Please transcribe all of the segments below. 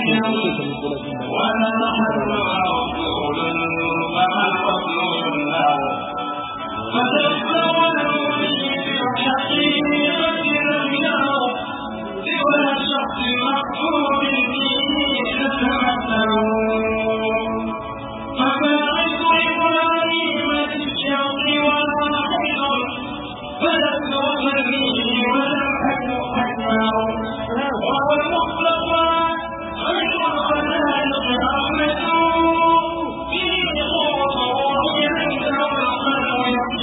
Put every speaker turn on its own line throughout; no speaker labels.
ولا حل رسول مع الرسول فتذكروا بالحقيقة لم يروا سوى شخص مقبول فيه يتمثلون فباعث إبراهيم بالشوق والحجر فلم يصلي ولم أكن حكمه وهو المصطفى خير الخلائق رحمة فيه خروج عنده الخلق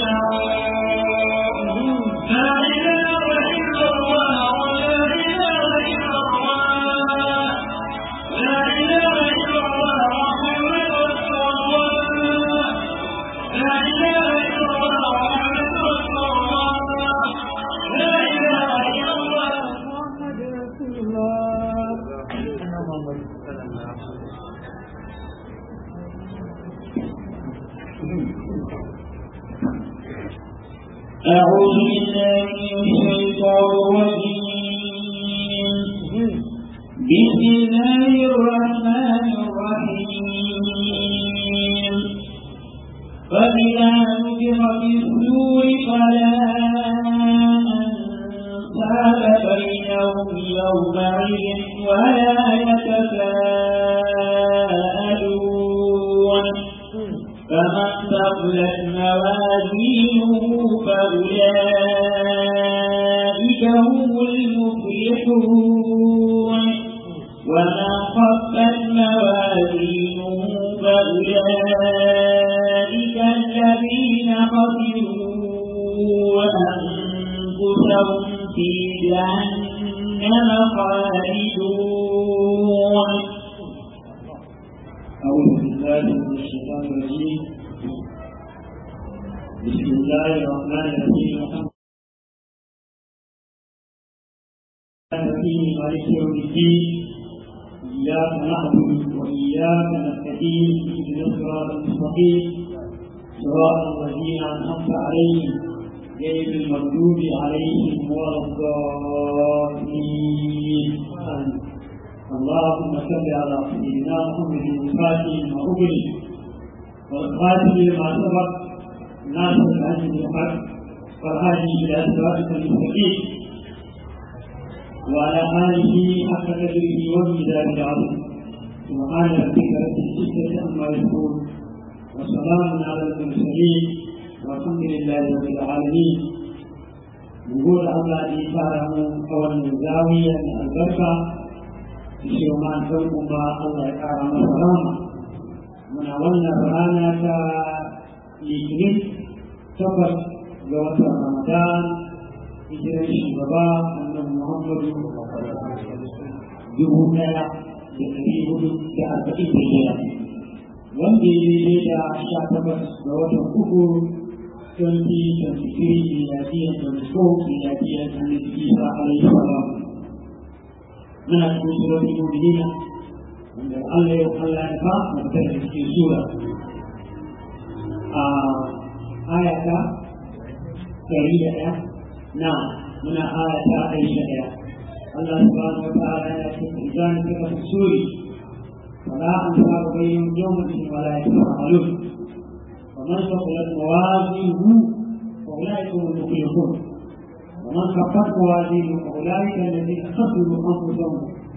يخشعون لا إله إلا الله ولا إله إلا الله لا إله إلا الله محمد رسول الله لا إله إلا الله محمد رسول الله لا إله إلا الله
محمد رسول الله محمد
أعوذ بالله من الشيطان الرجيم بسم الله الرحمن الرحيم فإذا نفخ في الصور فلا أنساب بينهم يومئذ ولا يتساءلون فمن ثقلت موازينه فأولئك هم المفلحون ومن خفت موازينه فأولئك الذين خسروا أنفسهم في جهنم خالدون
أعوذ بالله من الشيطان الرجيم بسم الله الرحمن الرحيم الحمد لله مالك يوم الدين إياك نعبد وإياك نستعين اهدنا الصراط المستقيم صراط الذين أنعمت عليهم غير المغضوب عليهم ولا الضالين آمين اللهم صل على سيدنا محمد الفاتح لما أغلق والخاتم لما سبق ناصر العزيز الحق والهادي إلى صراطك المستقيم وعلى آله حق قدره والميزان العظيم سبحان ربك رب العزة عما يصفون وسلام على المرسلين والحمد لله رب العالمين نقول الله دي فارم أول من زاوية البركة shi ma don kuma Allah ya ƙara masa rama muna wannan rana ta litinin takwas ga watan ramadan hijirar shugaba annabi muhammadu dubu ɗaya da ɗari hudu da arba'in da biyar wanda ya daidai da sha takwas ga watan uku 2023 miladiyar da musko miladiyar annabi isa alaihi salam muna cikin surorin mu'minina wanda Allah ya Allah ya fa mutum da cikin sura a ayata ɗari da ɗaya na muna ayata ɗari da ɗaya Allah subhanahu wa ta'ala ya ce idan kika fi suri فلا أنصار بينهم يومئذ ولا يتساءلون ومن ثقلت موازينه فأولئك هم المفلحون ومن خفت موازينه فاولئك الذين خسروا انفسهم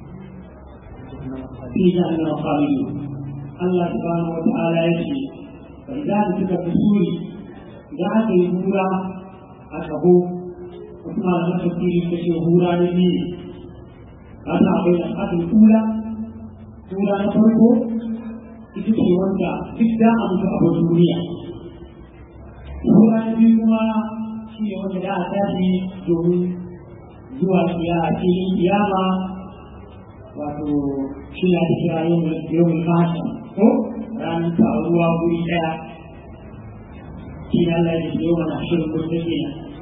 في جهنم خالدون الله سبحانه وتعالى يشفي فاذا ذكر في السور اذا اتى يهورا اكبو وكما لم تفكير كشي هورا لدين هذا بين الحد الاولى هورا نفرقه ita ce wanda duk da a mutu a duniya. Hura na biyu kuma shi ne wanda za a tashi domin zuwa kiya a cikin kiyama wato shi na da kira yau mai fasa ko ranar taruwa guri daya shi na Allah ya yau mana shirin gudu ke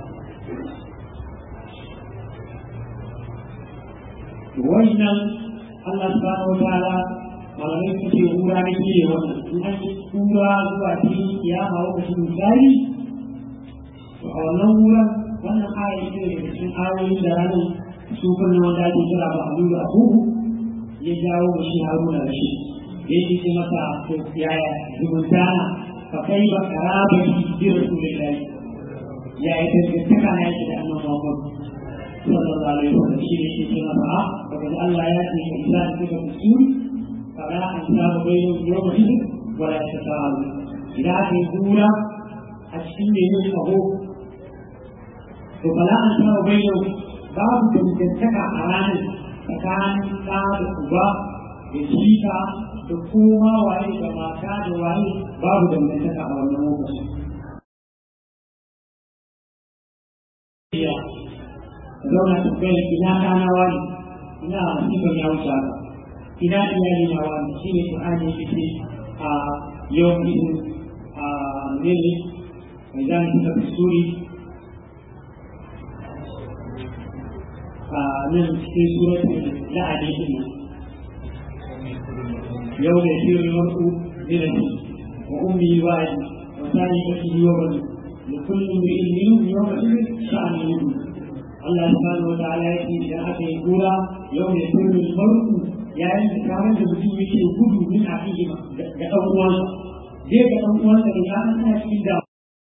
wannan Allah subhanahu wa ta'ala malamai su ce hura ne ke wannan in an yi hura zuwa cikin kiyama lokacin misali a wannan wurin wannan aya ce da cikin ayoyin da ranar su kunna wanda ake kira ba a nuna abubu ya jawo mu shi haruna da shi ya yi ce masa to yaya zumunta na fa kai ba karaba bi rasulillahi ya yi tantaka na yake da annabi Muhammad sallallahu alaihi wasallam shi ne yake ce masa a daga Allah ya ce ka isa da kuka kusuri fara an samu bayyana yau da shi wala ta ta'alu idan aka yi kura a cikin da yin kaho to fara an samu bayyana babu dangantaka a ranar tsakanin ɗa da uba da jika da kuma waye da mata da waye babu dangantaka a wannan lokacin zauna tambayar ina ɗana wani ina sifar ya wuce haka ina iyali na wani shi ne Qur'ani yake ce a yau idin a mene mai zan suka suri a nan cikin suratul la'adi din yau da shirin mar'u dinati wa ummi wa abi wa sa'ikatihi wa bani لكل امرئ منهم يومئذ شأن يغنيه Allah subhanahu wa ta'ala ya ce idan aka yi kura yau ne sirrin marku yayin da kamar da mutum yake gudu min a cikin ga ɗan uwansa zai ga ɗan uwansa da ya ana cikin da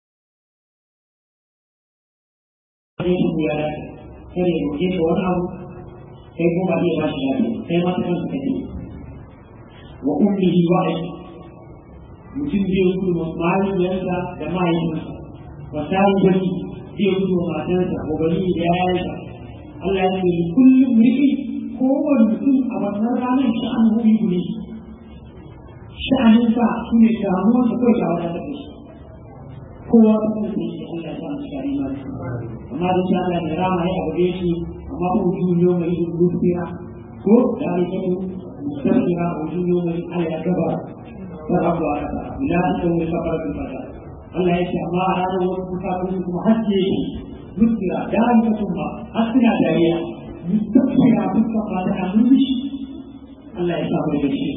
zai shi ya dace kare ya roƙe ka wani abu kai ko ba zai ba shi lafiya kai ma ta kanka kake wa ummihi wa ai mutum zai gudu ma mahaifiyarsa da mahaifinsa wa sai gani zai gudu wa matarsa ko bari da yayansa Allah ya ce kullum riki kowane mutum a wannan ranar sha'an hubi ne sha'anin sa shi ne damuwar da kawai shawara ta kai kowa ta kan sai shi Allah ya sa mu shari ma amma da shi Allah ya rama ya abu shi amma ko juyo mai dubira ko da alƙatu mustaqira ko juyo mai Allah ya gaba ta rabu ala ta ila ta mu safar da fata Allah ya ce amma a ranar wasu bukatun kuma haske yake mutira dalika kuma hasina dariya mustaqira fuska fata a nushi Allah ya sa mu da shi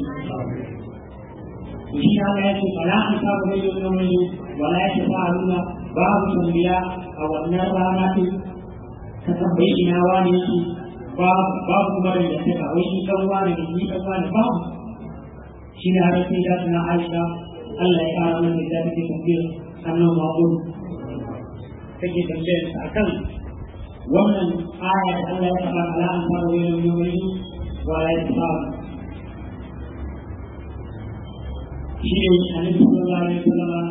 to shi Allah ya ce fala an sa mu da yau wala ya ce fa'aluna babu tambiya a wannan rana din ka tambayi ina wani yake babu kuma da ya ce wai shi kan wani da ni kan wani babu shi ne har sai da tana Aisha Allah ya kara mana da take tambayar annan ma'un take tambayar sa akan wannan aya da Allah ya fara ala an fara wani yawon wa la yasab shi ne annabi sallallahu alaihi wasallam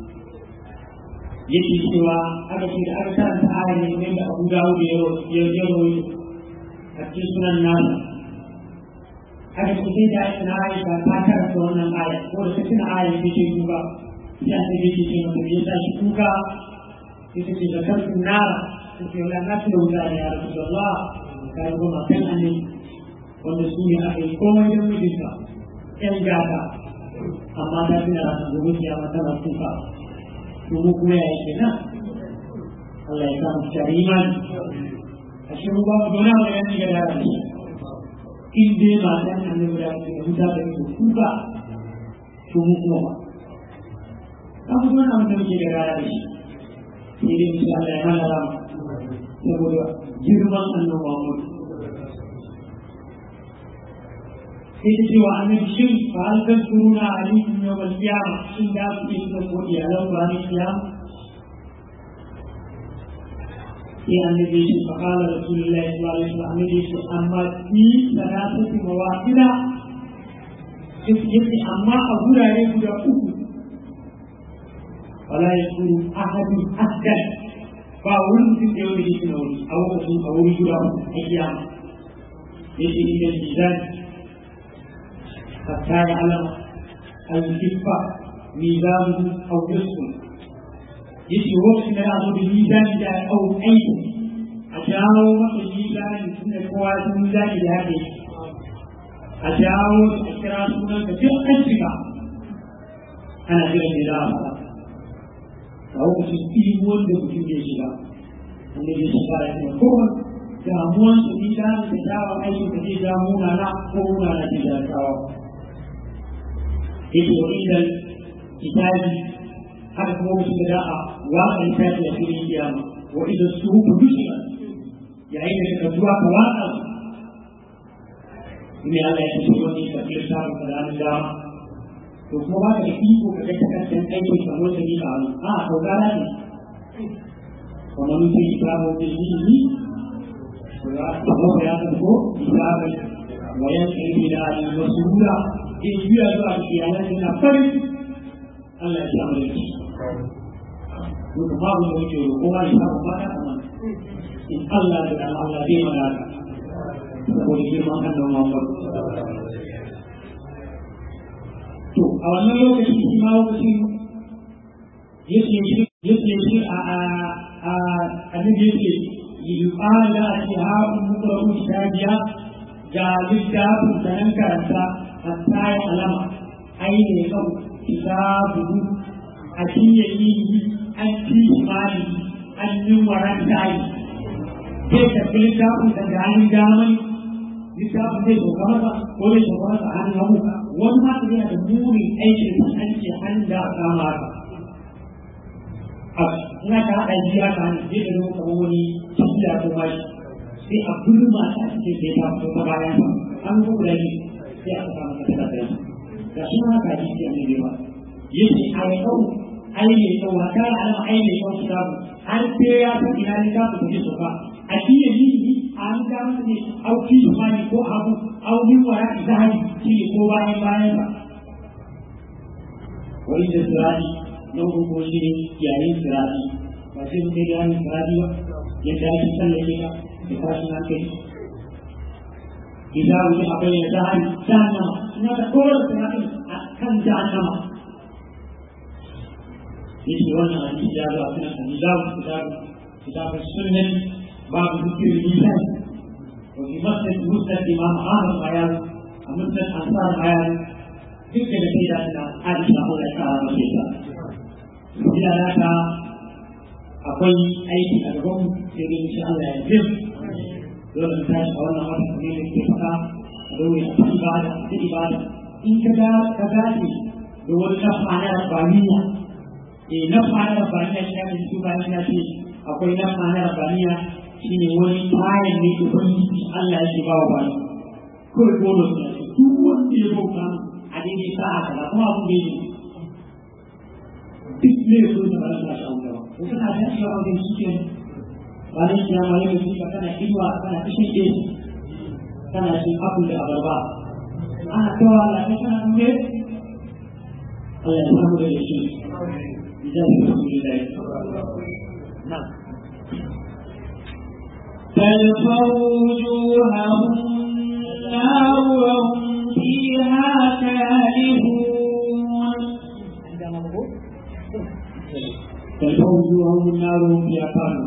yake cewa aka ce da aka karanta aya ne ne da Abu Dawud ya ya a cikin sunan nasa aka ce sai da aka na Aisha ta karanta wannan aya ko da cikin aya ne ke kuka sai aka ce ce mata ya sa shi kuka sai ta ce zakar nara ta ce wala na tuna wuta ne ya Rasulullah ka yi goma kan annabi wanda su ne aka yi komai don mijinta ƴan gata amma ta tuna ranar gobe kiyama tana kuka to mu kuma ya yake nan Allah ya samu tare imani a shi mu ba mu dona mu yanni ga dara ne in dai ba dan annabi da ke huta da ku kuka to mu kuma ba kan mu dona mu da ke dara ne sai dai insha Allah ya mana rama saboda girman annabi Muhammad sai ta ce wa annabi shin fa hal tadkuruna alaykum yawm al-qiyamah shin da ku yi da ko iyalan ba ne kiyama sai annabi shi fa qala rasulullahi sallallahu alaihi wasallam annabi shi amma fi salatati mawaqila yake amma a gurare guda uku wala yakuru ahadun ahdan ba wani mutum da yau da yake na wuri a lokacin a wuri guda uku a kiyama yake inda mizan حتى يعلم الكفة ميزانه أو جسمه يجي وقت ما يعرض الميزان ده أو أي أجاو مقل الميزان من القوات الميزان ده هذه أجاو الأشراف من كثير أجمع أنا جل جلاله فهو تسكين وند بكل جلاله wanda ya shiga ya ce kowa damuwan su ni da da dawo aikin da zai damu na na ko na na da dawo yake wa inda kitabi haka kuma mutum da da'a waƙa littafi a filin kiyama wa idan su huku dushima yayin da suka zuwa ka waƙa ne Allah ya ce wani ka fi samun ka ranar dama to kuma ba ka da iko ka ga takardar aikin ka wanda ne ka hannu a to gara ne kuma mun yi kitabu da ilimi ko ya ta ko kitabu wa yan ilmi da al masura in biya zuwa iyalan na farin Allah ya samu da shi Muka babu da muke roƙo ma ya samu fata kamar in Allah da Allah zai mana saboda girman annan Muhammad. To, a wannan lokaci shi ma lokacin yake shi yake shi a a a abin da yake yuqala da ake haɗin mukarru shajiya ga littafin da nan karanta hatta ya alama aine kan kitabu a cinye yi an fi mali an yi waran tayi zai tafi littafin da gani damai littafin zai sauka masa ko zai sauka masa an hagu wani ma su yana da murin aikin da an ce an da kama ka ina ka haɗa jiya ka hannu zai da zama kamar wani tafiya ko mashi sai a gulma ta cikin sai ta fito ta bayan an gudu da ni sai aka samu ka tada da ga shi ma ka ji sai annabi ba yace a yau ai ne to wa kana alama ai ne ko kitabu har sai ya san ina ne ka fito sauka a iya yi an ga ne auki mani ko abu au min wara zahabi shi ko bayan bayan ba wani da sirati na ko shi ne yayin sirati ba sai mun kai yayin sirati ba yadda ake tsallake ka da tashin hankali idan wuce a bayyana zahabi jahannama ina da kowane sirati a kan jahannama yake wannan hadisi ya zo a kan hadisi kitabu kitabu sunnah باب ذكر اللسان وفي مسجد مسند الامام احمد بيان ومسند انصار بيان ذكر سيدنا عائشه الله تعالى مسيحا إلى ذاك akwai aiki a gaban sai dai insha Allah ya jin dole ta shi a wannan wata ne da ke faɗa a dole a ta ibada ta ibada in ka ga ka dace da wani nafa na rabbaniya eh nafa na rabbaniya shi ne su bayan ya ce akwai nafa na rabbaniya shi ne wani kayan ne da ubangiji Allah ya ba wa bani kawai bonus ne duk wanda ya bauta a daidai sa'a kaza kuma abin da yake duk ne so da ba za su shawo gaba ko kana da shi a wajen shi ke ranar kiyama yau shi ka kana inuwa kana kishin ɗe kana shi apple da abarba ana kawo Allah ne kana nune Allah ya samu da shi idan su su da na'am
تلفظ وجوههم النار وهم فيها كالهون
تلفظ وجوههم النار وهم فيها كالهون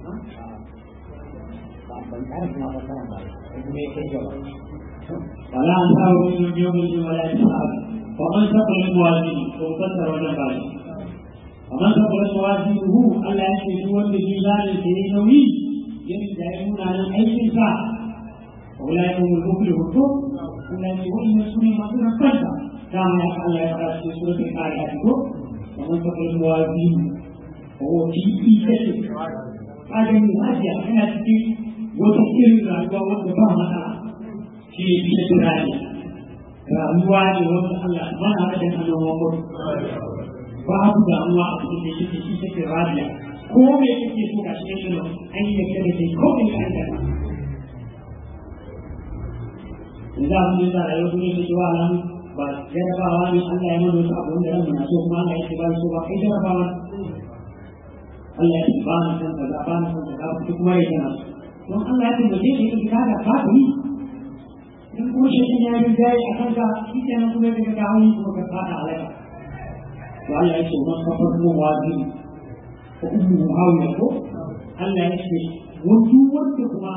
ولا أنصار من يوم الدين ولا إسحاق ومن ثقل موازينه وكثر وجبال ومن ثقل موازينه ألا يشرك هو في ذلك سيئ yadda ya nuna nan aikin sa wala ya mu rubu da hukum kuma ne wannan sune masu rakanta dama ya Allah ya fara cikin suratul qari'ah ko kamar ta kai muwazin ko titi take kaga ni hajiya yana cikin wata irin rayuwa wanda ba mata shi ne bisa tunani rayuwa ne wanda Allah ba na da annabawa babu damuwa a cikin da yake shi take radiya ko me kake so ka shi ne an yi da kai ko me ka da Iza mu yi zara yau ne ke wa nan ba jarabawa ne Allah ya mana wasu abu da ran muna so kuma Allah ya ce ba so ba kai jarabawa Allah ya ce ba na san kaza ba na san kaza ku kuma ya kana don Allah ya tambaye shi ka kada ka yi in kuma shi ya yi jayi a kanka shi kenan kuma ya ga hawi kuma ka fada alaka to Allah ya ce man kafar mu wazi ko ummu hawiya ko Allah ya ce wani wanda kuma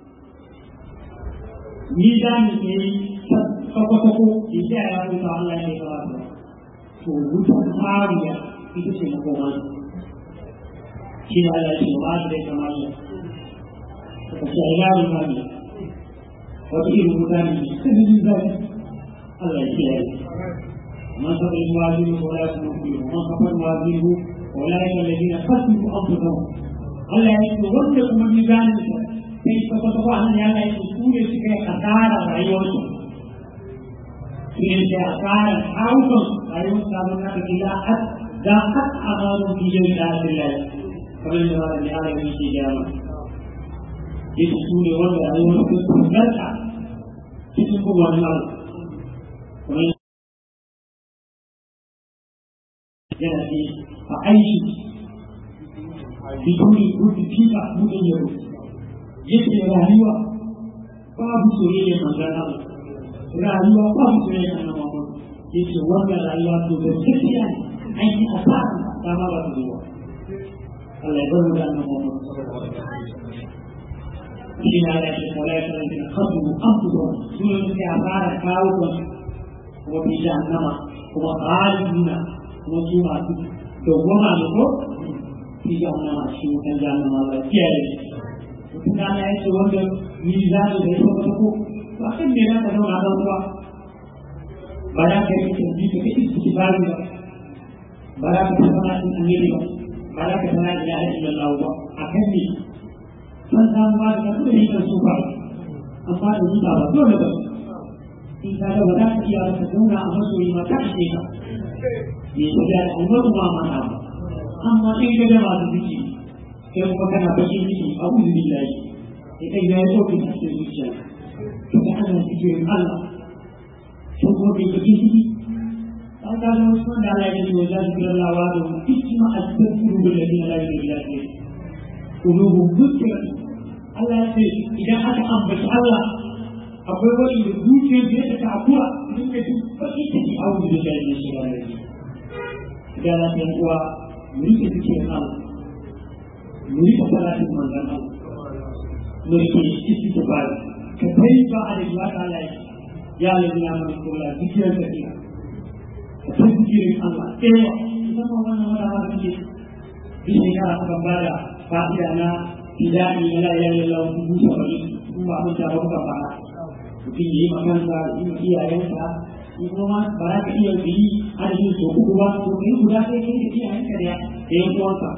ni da ni ne sako-sako da ya ya kuka Allah ya kawo ta to wutar hawiya ita ce makomar shi ne Allah ya ce ba shi da kamar ya ka ce a yaro hawiya wata irin mutane ne sanin zafi Allah ya kiyaye من فقد موازينه ولا يكون ومن فقد موازينه اولئك الذين خسروا انفسهم Allah ya ce wanda kuma mizanin sa sai ka kwata ba hannun ya ga su ne suka yi kasara rayuwarsu sai da asarar haukan rayuwar samun na kake da har da har a zanen bijin da Allah kamar da wani da Allah yake gama yake su ne wanda rayuwar su tsangarta cikin kuma wannan kamar yana ce a aiki biduni rufi fifa mutum yau yake rayuwa babu soyayya manzan Allah rayuwa babu soyayya na Muhammad yake wannan rayuwa to da gaskiya ne an yi asara ta ma ba ta zuwa Allah ya bar mu da annabi Muhammad shi na da shi kawai ya sanar da kasu amfuwa su ne suke asara kawo kan kuma fi jahannama kuma khaliduna kuma su masu dogoma ne ko fi jahannama shi wutan jahannama ba kiyaye mutum da ya ce wanda ni za su da ita wata ko ba kan me za ka zauna don ruwa ba za ka yi canji ka kai su ba ba ba za ka tabbata in annabi ba ba za ka tana ila illallah ba a kan ne san samu ba da kuma yi kan su ba amma da ni ba ba dole ba in ka ga ba za ka iya ka zauna a masoyi ma ta ce ka ne ta da al'ummar ma ma na amma in ka ga masu ziki kai kuma kana bakin ciki a uzu billahi idan ya yi tsoki a cikin zuciya to da ana zikirin Allah sun kuma bai bakin ciki an ka ga wasu wanda Allah ya ce wa za su kira lawa da hikima a cikin kuru da ladina la ilaha illa huwa kulubu mutirat Allah ya ce idan aka ambaci Allah akwai wani da zuciyar da ya ta akura idan ka ji baki ciki a wuzu da shi ne shi ba ne da la ta uwa mu rike zikirin Allah mu rike salatin manzon Allah mu rike istighfar ka kai ba a da ya ta Allah ya lalina mana kula zikirin da ke ka san zikirin Allah ewa musamman wannan wata ma suke bi shekara suka bada fa'ida na fidani na la ilaha illallah dubu saba'in kun ba mun ta ba kuka fara mutum ya yi makansa yi ma iyayensa in kuma ba za ka iya yi adadin so uku ba to kai guda sai kai da iyayenka da yan uwanka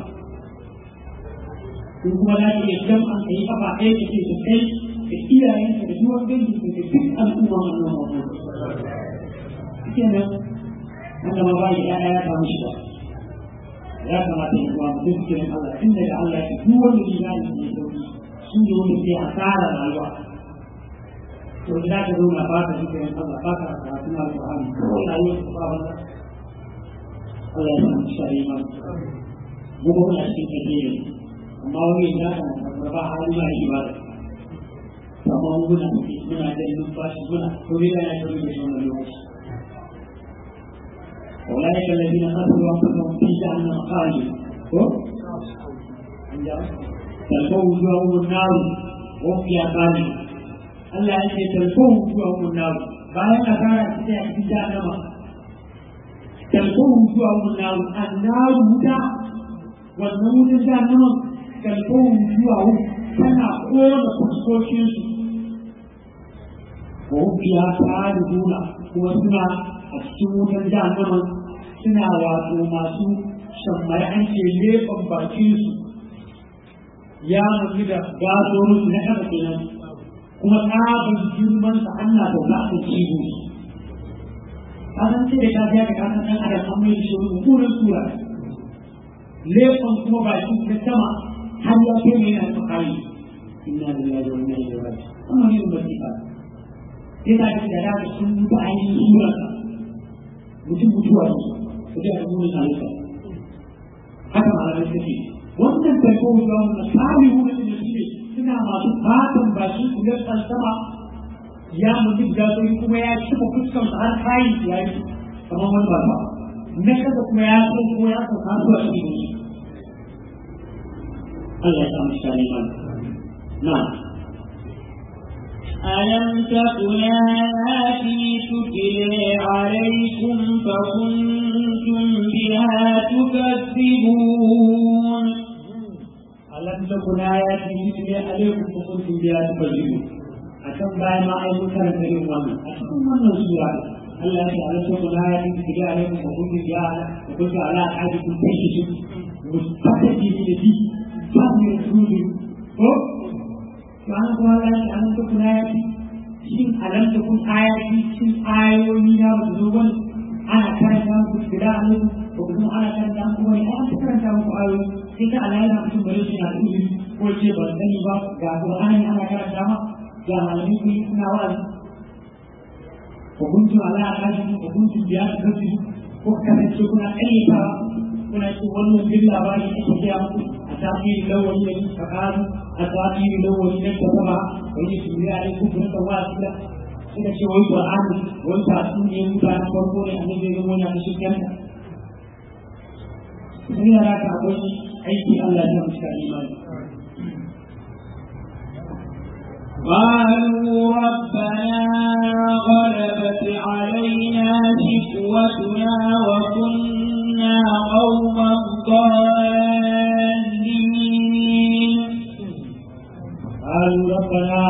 in kuma za ka iya jam an kai kafa ɗaya da ke kai da iyayenka da duwan dangi da duk al'umma wannan wannan kenan wanda ma ba ya ya samu shi ba ya kamata ya kuwa mutum cikin Allah inda da Allah ya duk wanda ya gane ne sauki shi ne wanda ke asara rayuwa to da ka zauna ba ka cikin Allah ba ka karatun alƙur'ani kawai rayuwar ka ba wanda Allah ya samu shi ayi mana mu ba muna cikin tafiya amma wani ya ka na ba hali ba shi ba da amma muna muna da numfashi muna to ne da ya shi da shi wannan lokaci أولئك الذين خسروا أنفسهم في جهنم خالدون تلقوا وجوههم النار وهم فيها خالدون Allah ya ce talfon zuwa munnawu bayan a fara cikin a cikin jahannama talfon zuwa munnawu annaru wuta wannan wutan jahannama talfon zuwa tana kona fuskokinsu ko biya ta nuna kuma suna a cikin wutan jahannama suna wato masu shammai an ce leɓen bakinsu ya mutu da gasorin na haka kenan kuma tsabar girman sa Allah da za a ciwo ka san ce da kafiya da kasan ɗan adam an mai shi wani mummunan sura leɓen kuma baki ta sama har ya kai mai yana tsakari inna lillahi wa inna ilaihi raji'un amma ne ba sai ba sai ta da da sun mutu ainihin surarsa mutum mutuwa ne su ga munin halitta haka malamai suke wannan tarko ga wannan tsari wannan da shi ne suna masu fatan baki su ga sama ya mutu da sai kuma ya cika fuskan sa har kayan ya yi kamar wani baba na kasa kuma ya so kuma ya so ka so a cikin shi Allah ya samu shi ne na
ألم تكن آياتي تتلى عليكم فكنتم بها تكذبون
ألم تكن آياتي تتلى عليكم فكنتم بها تكذبون akan bayan ma ai mun karanta irin wannan a cikin wannan sura Allah ya ce alam takun ayatin titla alaikum wa kuntum biha wa kuntum ala ahadikum tashidu mustaqbil bi fadli rasulih ko to an kuma Allah ya ce alam takun ayatin shin alam alam takun ayati cikin ayoyi na ba zo bane ana karanta muku tira a nan ko kuma ana karanta muku wani an ta karanta muku ayoyi sai ka Allah yana mutum bare shi na ilimi ko ce ban sani ba ga Qur'ani ana karanta ma ga malamai kun yi suna wa'azi ko kuntum ala akaji ko kuntum biya da kafi ko kasance kuna ƙayyatawa kuna ce wannan bin labari ake gaya muku a tafiyar lawali da yin fakaru a tafiyar lawali na kasaba wani su yi a yanku kuma kan wasu da suka ce wai qur'ani wai ta su ne mutanen farko ne annabi ya zama yana shi kanta sun yara ka akwai aiki Allah ya musu ka imani
قالوا ربنا غلبت علينا شقوتنا وكنا قوما ضالين
قالوا ربنا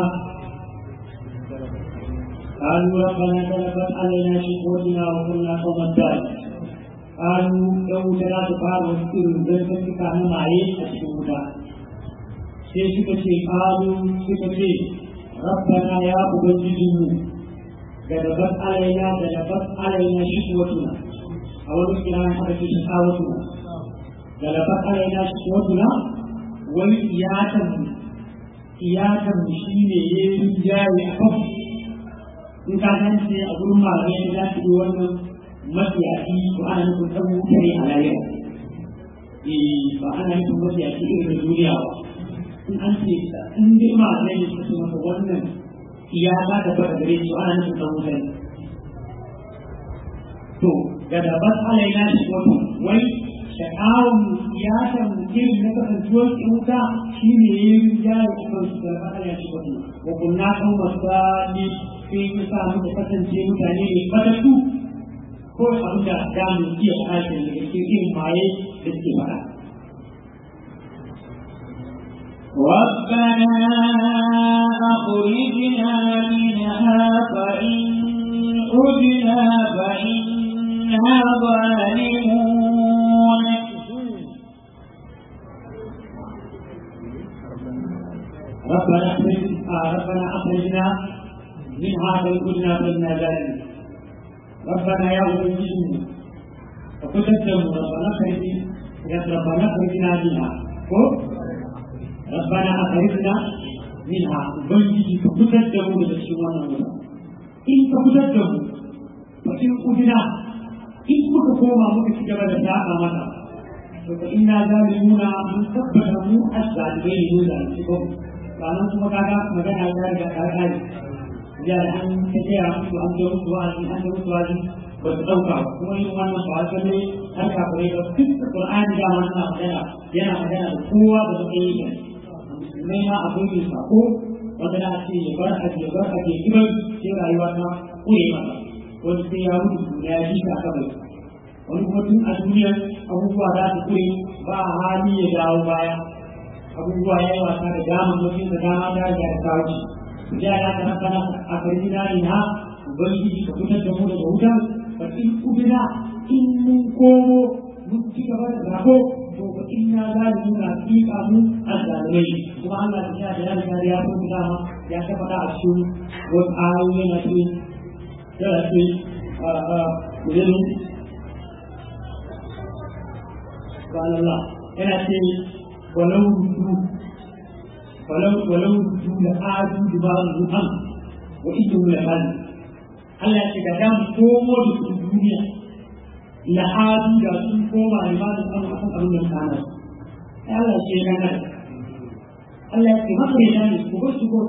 قالوا ربنا غلبت علينا شقوتنا وكنا قوما ضالين قالوا لو لا تفعل وسكر ذنبك كان معي أشهد sai suka ce ƙalu suka ce rabbana ya ubangijinmu da dabat alaina da dabat alaina shi watuna a wani kira na haka ce shi watuna da dabat alaina shi watuna wani iyakanmu iyakanmu shi ne ya yi jari a kan in ka san ce a gurin malamai da za su yi wannan mafiyaci ko ana nufin ɗan mutane a layar ba ana nufin mafiyaci irin duniya ba in an ce in dai ma ne ne su masa wannan ya ba da ba gare su ana nufin dan wutan to ga da bas alaina shi wato wai sha'awun ya san irin na kasantuwar in wuta shi ne ya yi jari a kan su da ba alaina shi wato wa kunna kan masani sai mu sa muka kasance mutane ne fatattu ko abin da da mu iya kashe daga cikin irin maye da suke faɗa
ربنا أخرجنا منها فإن عدنا فإنا ظالمون
ربنا أخرج ربنا أخرجنا منها فإن كنا فإنا ظالمون ربنا يا أبنجينا فقدم ربنا أخرج ربنا أخرجنا منها ربنا أخرجنا منها ubangiji ka fitar da mu daga cikin wannan wuta in ka fitar da mu fa in udina in muka koma muka ci gaba da saba mata to fa inna zalimuna mun tabbata mu azzalibai ne da shi ko ranar kuma kaga magana ta riga ta kare ya da an ta tsaya musu an ga musu wa'azi an ga musu wa'azi ba su ɗauka ba kuma yin wannan ba wasu ne har kafirai ba duk da Qur'ani da wannan magana yana magana da kowa da suke yi musulmai ma abin mai sako wanda na ce ya bar ake ya bar ake kibar sai rayuwa ta kure masa wani sai ya mutu da ya ji ka aka wani kuma tun a duniyar abubuwa za su kure ba hali ya dawo baya abubuwa ya yi wasa da dama mutum da dama ta riga da kawo shi ya ya ta rabbana a karbi dani na ubangiji ka fitar da mu daga wutar fa in ubina in mun komo mun ci gaba da zabo to fa inna zalimuna haqiqa mu azzalimai kuma Allah ta da ya riga da ya fi dama ya ta faɗa a cikin wasu ayoyi na ce yana ce a a kudin قال الله أنا شيء ولو ردوا ولو ولو ردوا لآتوا دبار الأمر وإنهم لكاذبون Allah ce ga dan komo da su duniya la'adu da sun koma da ba da samu akan abin da kana ai Allah ce ya nan Allah ya ce maka ya nan ko su ko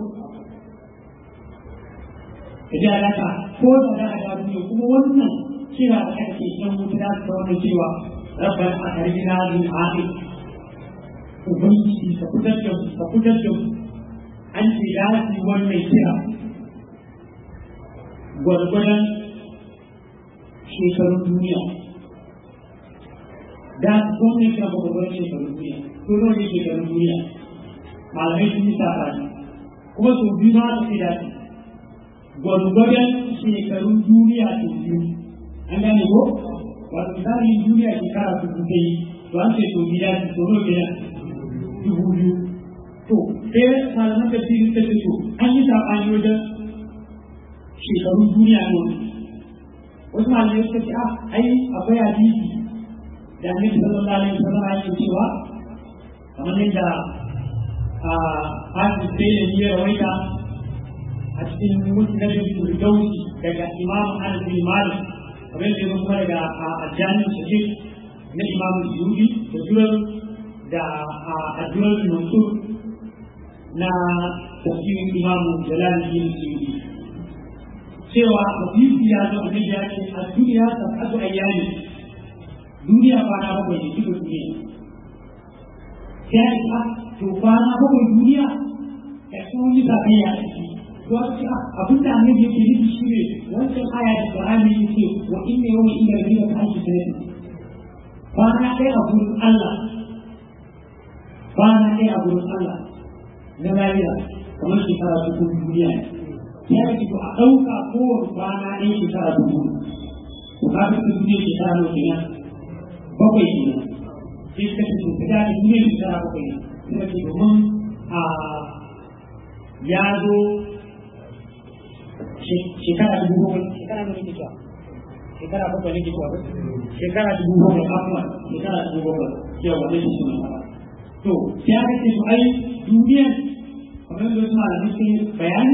kaje alaka ko da da da duniya kuma wannan kira da ake yan mutu da su wannan cewa rabban akarina min ahi ubangiji ka fitar da ka fitar da an ce ya wannan kira gwargwadon shekarun duniya da gwamnati na gwargwadon shekarun duniya ko nawa ne shekarun duniya malamai sun yi sabani kuma sau biyu ma aka ce da su gwargwadon shekarun duniya sau biyu an gane ko wato misali duniya shekara su kuka yi to an ce sau biyu su sau nawa kenan dubu biyu to sai malaman tafsiri ta ce to an yi sabani wajen shekarun duniya ne wasu malamai suka ce ah ai akwai hadisi da annabi sallallahu alaihi wasallam yake cewa kamar yadda a hadisi sai ne ya rawaita a cikin musnadin firdausi daga imam anas bin malik kamar yadda ya kuma daga ajani sahih na imam suyuti da durar da addu'ar mansur na tafsirin imam jalaluddin suyuti cewa hadisi ya zo annabi ya ce a duniya sab'atu ayyami duniya kwana bakwai ne duka duniya sai a to kwana bakwai duniya da sun yi sakayya a ciki to a ce abin da annabi yake nufi shi ne wancan aya da Qur'ani yake wa inna yawma inda rabbika ka alfi sanati kwana ɗaya a gurin Allah kwana ɗaya a gurin Allah na lafiya kamar shekara cikin duniya ne ya ce to a ɗauka kowane kwana ɗaya shekara dubu to ka ga su duniya shekara nawa kenan bakwai kenan sai suka ce to fita da duniya shekara bakwai ne suka ce domin a ya zo shekara dubu bakwai shekara nawa ne cewa shekara bakwai ne cewa shekara dubu bakwai afuwa shekara dubu bakwai cewa ne shi ne to sai aka ce to ai duniyar kamar da wasu malamai sun bayani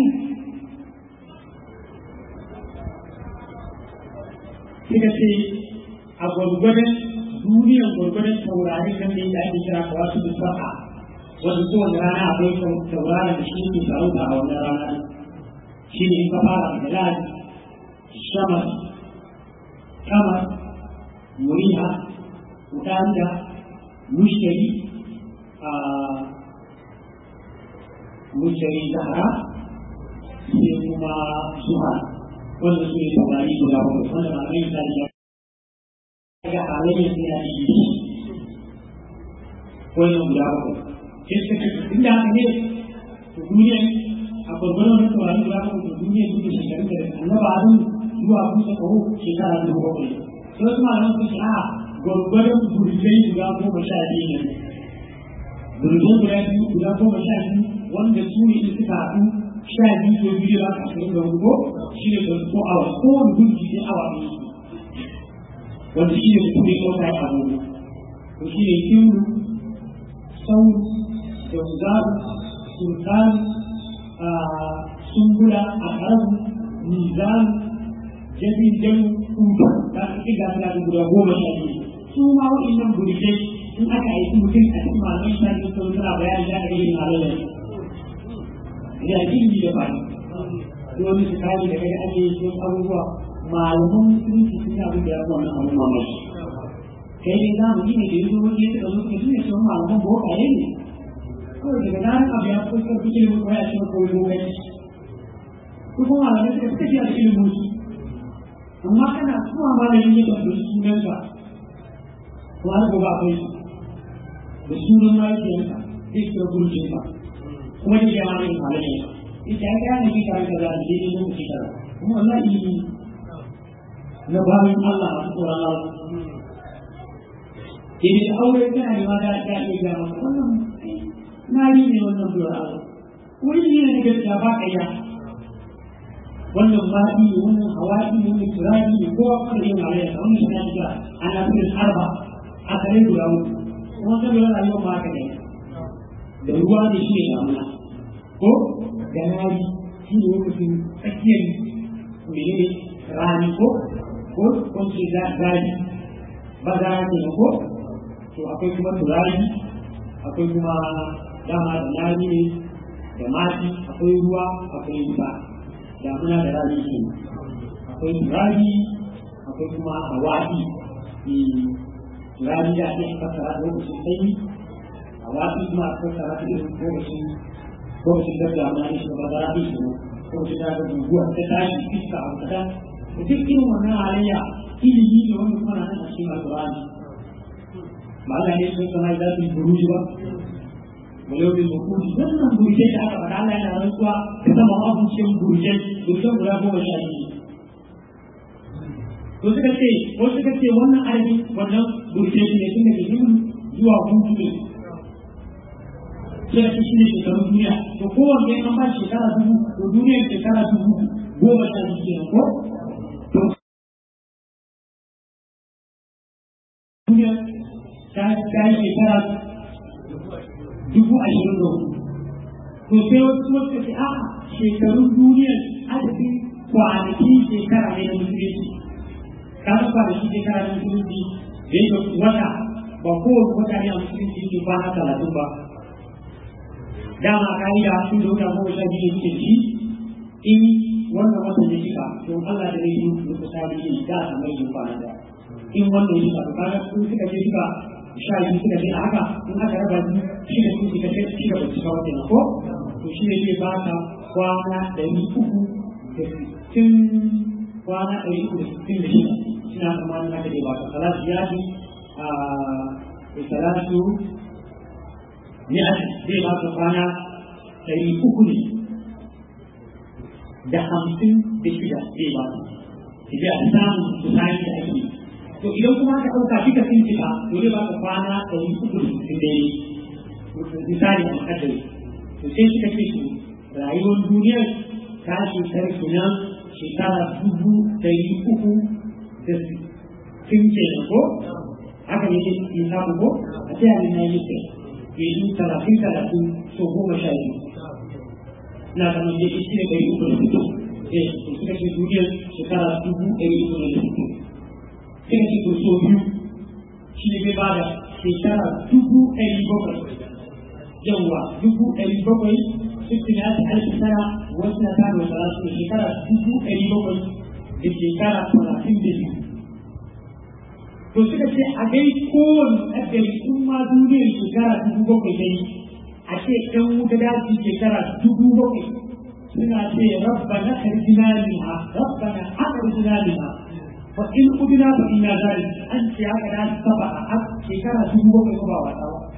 suka ce a gwargwadon duniyar gwargwadon taurarin nan da yake ake kira kawa su sa'a wanda kowane rana akwai tauraron da shi ke sarauta a wannan rana shi ne in ka fara da ladi shamar kamar muriha udanda mushtari a mushtari zahara sai kuma zuha wanda su ne taurari guda bakwai wanda ba mai misali ya ga halayyar su yana da yi wannan guda bakwai sai suka ce inda haka ne to duniya a gwargwaron wani taurari guda bakwai to duniya duk da shekarun da annaba adam zuwa kusa kawo shekara dubu bakwai sai wasu malaman su ce a gwargwaron burjai guda goma sha biyu ne burjai guda biyu guda goma sha biyu wanda su ne in suka haɗu sha biyu ko biyu za ka ashirin da hudu ko shi ne twenty four hours kowane gunki sai awa biyu wanda shi ne mutum ya ɗauka ya abu to shi ne kiru sauru da uzaru sultan sumbula a karabu mizan jabin jan kuta ta fi ga suna da guda goma sha biyu su ma waɗannan burjai in aka aiki mutum a cikin malamai sha biyu sun suna bayani da aka yi halayyar ya ilimi da bani wani su kari da kaga ake yin abubuwa malaman musulunci sun abin da ya fi wannan abin mamaki kai dai za mu yi ne da yanzu wani ya taɓa zuwa tun da shi malaman bokaye ne kawai daga zarar abu ya fi ƙarfi ilimin kawai a cikin kawai bokaye ko kuma malamai suka fi tafiya da ilimin su amma kana zuwa malamin ya tafi sunanka ko har gobe akwai su da sunan mahaifiyarka zai kira gurjinka kuma da jama'a ne halayya ita ya gane shi tare da zai yi lokaci tara kuma wallahi na bayan Allah a tsoron Allah idan aure kana ne ma da ta iya ga maka wannan na yi ne wannan tsoron Allah wuri ne na gaskiya ba ka ya wannan baɗi ne wannan hawaɗi ne wannan turari ne kowa kuma da yin halayya ta wannan shi na shiga ana firin arba a kare guda uku kuma kan lura rayuwa ma haka ne da ruwa ne shi ne damuna ko da rani shi ne lokacin tsakiyar menene rani ko ko ko ce gari ba za a ce ko to akwai kuma turari akwai kuma dama da nari ne da mati akwai ruwa akwai wuta damuna da rani ke akwai turari akwai kuma hawaii turari da ake fasara lokacin sanyi hawaii kuma a fasara ta irin lokacin lokacin da damuna ne shi ba za a yi shi lokacin da guguwa ta tashi iska a kada da duk irin wannan halayya ilimi ne wanda kuma na nan a cikin alƙur'ani ba Allah ne sun sama za su yi buruji ba walau bil mukudi wannan burjai da aka faɗa Allah yana rantsuwa da sama abincin burjai burjan guda goma sha biyu to suka ce ko suka ce wannan adadin wannan burjai ne tun daga himin zuwa hutu ne sai ka shi ne shekarun duniya to kowanne an ba shekara dubu to duniyar shekara dubu goma sha biyu kenan ko to duniya ta ta yi shekara dubu ashirin da hudu to sai wasu wasu ce a shekarun duniyar adadin kwanaki shekara ne na musulunci ka ga kwanaki shekara na musulunci da yake wata ba kowane wata ne a musulunci ke kwana talatin ba dama ka'ida sun da wata goma sha biyu ne ci in wannan watan ya shiga to Allah da zai yi muku sabi ne da a mai yin kwana da in wannan ya shiga to kaga sun suka ce shiga sha biyu suka ce a haka in aka raba biyu shi da sun suka ce shi da ba su kawo kenan ko to shi ne zai ba ka kwana ɗari uku da sittin kwana ɗari uku da sittin da shida suna tsammanin haka dai ba ka salatu ya ji a salatu ne a zai ba ka kwana ɗari uku ne da hamsin da shida zai ba ka idan a samu kusani da ake to idan kuma ka ɗauka duka sun cika to zai ba ka kwana ɗari uku da sittin da misali a makadari to sai suka ce su rayuwar duniyar ta shekar kenan shekara dubu ɗari uku da sittin kenan ko haka ne ke samu ko a sai a na yi sai yanzu talatin talatin so goma sha biyu na zama da shi ne ɗari uku da fito eh to suka ce duniyar shekara dubu ɗari uku da fito suka ce to so biyu shi ne bai ba da shekara dubu ɗari bakwai yawwa dubu ɗari bakwai sittin ya ta alfi tara wasu na tara wasu rasu da shekara dubu ɗari bakwai da shekara talatin da biyu to suka ce a dai kowane ƙaddari in ma duniyar shekara dubu bakwai dai a ce ɗan wuta daji shekara dubu bakwai suna ce rabba na karjina liha rabba na akarjina liha fa in udina fa ina zari an ce haka da saba a shekara dubu bakwai ko ba wasa ba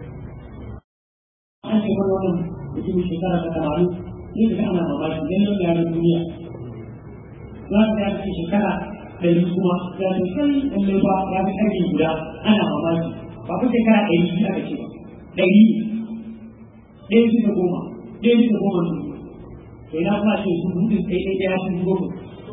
an ce mana wannan mutum shekara ta tamanin ne da ana mamaki dan yau da yaran duniya za ka ga ce shekara ɗari kuma ya ce kai lallai ba ya fi ƙarfi guda ana mamaki ba ku shekara ɗari biyu aka ce ba ɗari ɗaya bisa goma ɗaya bisa goma ne to ina kuma ce su buɗe ɗaya ɗaya ɗaya su goma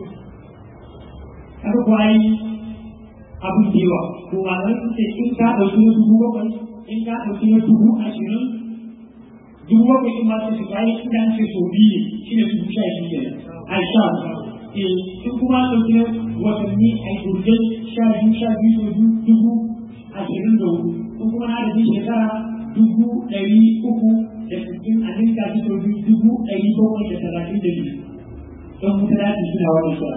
haka kuwa yi abin da yawa ko malamai su ce in ka ɗauki na dubu bakwai in ka ɗauki na dubu ashirin dubu bakwai in ma su shiga yi inda an ce so biyu ne shi ne dubu sha biyu kenan a sha in kuma ɗauki na watanni a turjai sha biyu sha biyu so dubu ashirin da hudu in kuma na da shekara dubu ɗari uku da sittin a ninka shi sau biyu dubu ɗari bakwai da talatin da biyu don mutane suna wani shara